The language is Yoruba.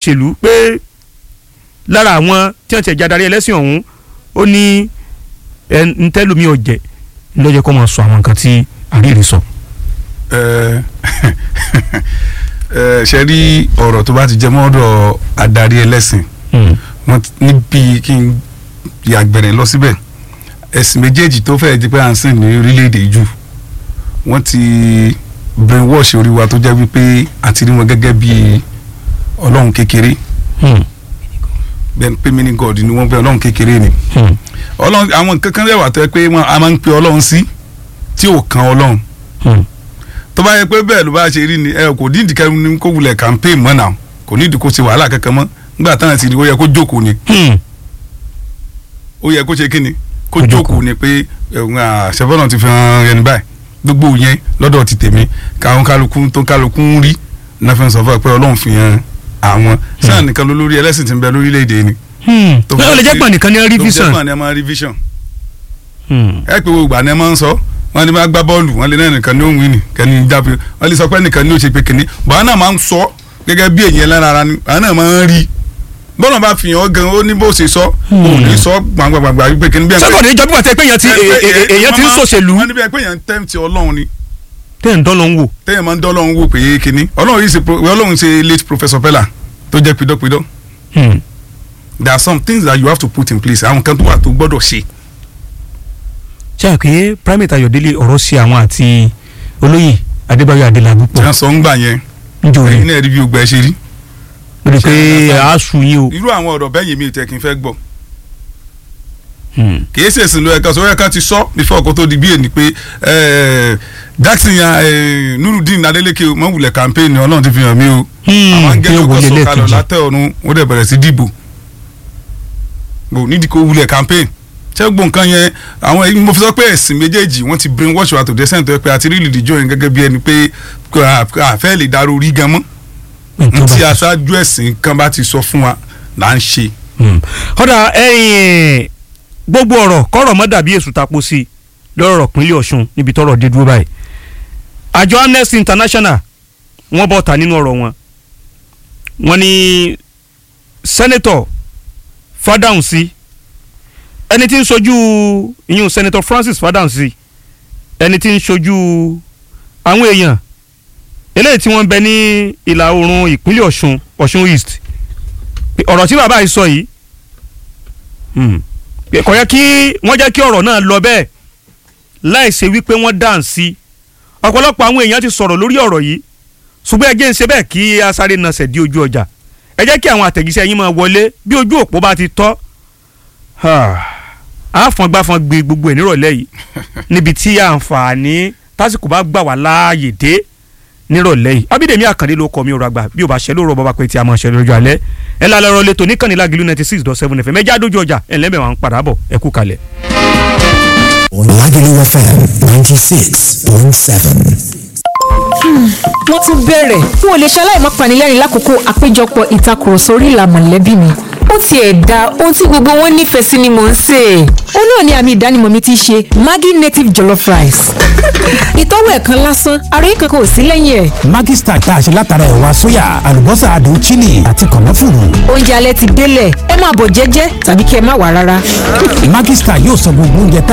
òṣèlú pé lára àwọn tí wọ́n ti ẹ̀já darí ẹlẹ́sìn ọ̀hún ó ní ẹ ntẹ́lómi ọ̀jẹ̀ lọ́jọ́ kó máa sọ àwọn nǹkan tí àríyìn sọ. ẹ ẹ ṣe rí ọ̀rọ̀ tó bá ti jẹ mọ́ ọ̀dọ̀ adarí ẹlẹ́sìn wọn ti- níbi kí n yàgbẹ̀rẹ̀ lọ síbẹ̀ ẹ̀sìn méjèèjì tó fẹ́ẹ́ di pé à ń sìn ní orílẹ̀-èdè jù wọ́n ti brainwash orí wa tó jẹ́ wípé àti rí wọn gẹ́gẹ́ bí ọlọ́run kékeré bẹ́ẹ̀ pé mini god ni wọ́n bẹ ọlọ́run kékeré ni ọlọ́run àwọn nǹkan kan rẹwà tó yẹ pé wọ́n- a máa ń pe ọlọ́run sí tí ò kan ọlọ́run tó bá yẹ pé bẹ́ẹ̀ ló bá ṣe rí ni ẹ kò ní ìdíkẹ́ ní kó wulẹ̀ campaign mọ́ náà kò ní ìdíkó ṣe wàhálà kankan mọ́ nígbà táwọn ti rí ó yẹ kó jókòó ni ó yẹ kó ṣe kí ni kó Kó jókòó. jókòó ni pé ẹ̀hún àṣẹfọ́nà ti fi hàn ẹni báyìí gbogbo yẹn lọ́dọ̀ ti tèmi káwọn kálukú tó kálukú ń rí náà fi ń sọ fún ẹ pé ọlọ́run fi hàn àwọn sáà nìkan ló lórí ẹlẹ́sìn tí ń bẹ lórílẹ̀‐èdè ni. tó ó lè jẹ́ pọ̀ nìkan ní tó revision. jẹ́ pọ̀ ní ẹ máa revision ẹ pé gbogbo àná ẹ máa ń sọ wọn lè máa gbá bọ́ọ̀lù wọn lè náà nìkan ní òun ìní kẹ́ni jáfe wọn lè sọ pé nìkan ní ó ṣe pé kìnní bọ́ọ̀ náà máa ń sọ gẹ́gẹ́ bí èyí ẹlẹ́ran ara ni àwọn náà máa ń rí bọ́ọ̀nà bá fi hàn ọ́ gan ó ní bó ṣe sọ òun ní sọ gbàngbàngbà wípé kìnní bí ẹ sọ́kọ̀ ní ìjọba ìgbà tẹ́ pé èèyàn ti ẹ- ẹ- ẹ- èèyàn ti ń wọ́n máa- ṣòṣèlú wọ́n ní bí ẹ pé èèyàn ń tẹ́ǹtì ọlọ́run ni tẹ́ ń dán lọ ń wò. téèyàn máa ń dán ọlọ́run wò pé kìnní ọlọ́run yìí ṣe pro- ọlọ́run ṣe late professor Pella tó jẹ́ pidọ́pidọ́ there are some things that you have to put in place àwọn kan tó wà tó gbọ́dọ̀ ṣe ṣe àpè primate ayọ̀délé ọ̀rọ̀ sí àwọn àti olóyè adébáyọ̀ adélábù tí pọ̀ wọ́n sọ ń gbà yẹn níjòyè ẹ̀yin náà rí bí ogbà ẹ ṣe rí lórí pé ṣe àgbà- àásù yín o. irú àwọn ọ̀rọ̀ bẹ́ẹ̀ yìí mi ò tẹ́ kí n fẹ́ gbọ́ kì í ṣèṣin ló ẹ̀ka sọ ẹ̀ka ti sọ before kó tó di bí èni pé eh, Jackson ya eh, Nurudeen Adeleke o mọ̀ wulẹ̀ campaign ni Ọlọ́run ti fi hàn mí o àwọn bí angẹ́lẹ́ ó ọkọ̀ wọlé sọ kalọ̀ lẹ́ẹ̀kejì. látẹ̀ ọ̀run wọ́n dẹ̀ bẹ̀rẹ̀ sí dìbò bò nídìí kó wulẹ̀ campaign ṣé gbogbo nǹkan yẹn àwọn èyí mo fi sọ pé ẹ̀sìn méjèèjì wọ́n ti brain wash wa to the extent tó yẹ pé àti rí ìdíjọ́ yẹn gẹ́gẹ́ bí ẹni pé àfẹ́ lè darú orí gan mọ́ ntí aṣáájú ẹ̀sìn kan bá ti sọ fún wa là ń ṣe. ọ̀dà ẹ̀yìn gbogbo ọ̀rọ̀ kọ́rọ̀ mọ́ dàbí èṣù tapo sí i lọ́rọ̀ pínlẹ̀ ọ̀ṣun níbi tọ́rọ̀ dé dúró báyìí àjọ amnesty international wọ́n bọ́ ta nínú ọ̀rọ̀ wọn wọ́n ní sẹ́nẹ́tọ̀ Fádáhùnsí ẹni tí ń sojú ìyún sẹ́nẹ́tọ̀ Francis Fádáhùnsí ẹni tí ń sojú àwọn èèyàn eléyìí tí wọ́n ń bẹ ní ìlà oòrùn ìpínlẹ̀ ọ̀ṣun ọ̀ṣun east ọ̀rọ̀ tí bàbá yìí sọ yìí hmm, kò yẹ kí wọ́n jẹ́ kí ọ̀rọ̀ náà lọ bẹ́ẹ̀ láì ṣe wípé wọ́n dáǹsí ọ̀pọ̀lọpọ̀ àwọn èèyàn ti sọ̀rọ̀ lórí ọ̀rọ̀ yìí ṣùgbọ́n ẹ jẹ́ ń ṣe bẹ́ẹ̀ kí asáré nasẹ̀ di ojú ọjà ẹ jẹ́ kí àwọn àtẹ̀jíṣẹ́ yín máa wọlé bí ojú òpó bá ti tọ́ àfọ̀ngbáfọ̀n gbé gbogbo ẹ̀ nírọ̀lẹ́ yìí níbi tí àǹfààní tásìkò bá gbà wá láàyè dé nírọ̀lẹ́ yìí abídèmí àkàndé ló kọ́ mi ò ràgbà bí o bá ṣe lóru ọba pé tí a máa ṣe lójú alẹ́ ẹ lálẹ́ ọ̀rọ̀ lẹ́tọ̀ níkànnì lágìlú ninety six dot seven fm ẹjẹ́ àdójú ọjà ẹ̀ lẹ́mẹ̀ wà ń padà bọ̀ ẹ kú kalẹ̀. Lagelu FM ninety six point seven. wọ́n tún bẹ̀rẹ̀ n ò lè ṣaláì má panilẹ́rìn lákòókò àpéjọpọ̀ ìtakùrọ̀sọ orí ìlà mọ̀lẹ́bí mi ó tiẹ̀ da ohun tí gbogbo wọn nífẹ̀ẹ́ sí ni mò ń sè é ó náà ni àmì ìdánimọ̀ mi ti ṣe Maggi native jollof rice ìtọ́wò ẹ̀ kan lásán àròyé kankan ò sí lẹ́yìn ẹ̀ Maggi Star tá a ṣe látara ẹ̀wà sóyà àlùbọ́sà adùn chili àti kànáfùrù. oúnjẹ alẹ́ ti délẹ̀ ẹ máa bọ̀ jẹ́jẹ́ tàbí kí ẹ má wà rárá. Maggi Star yóò sọ gbogbo oúnjẹ tá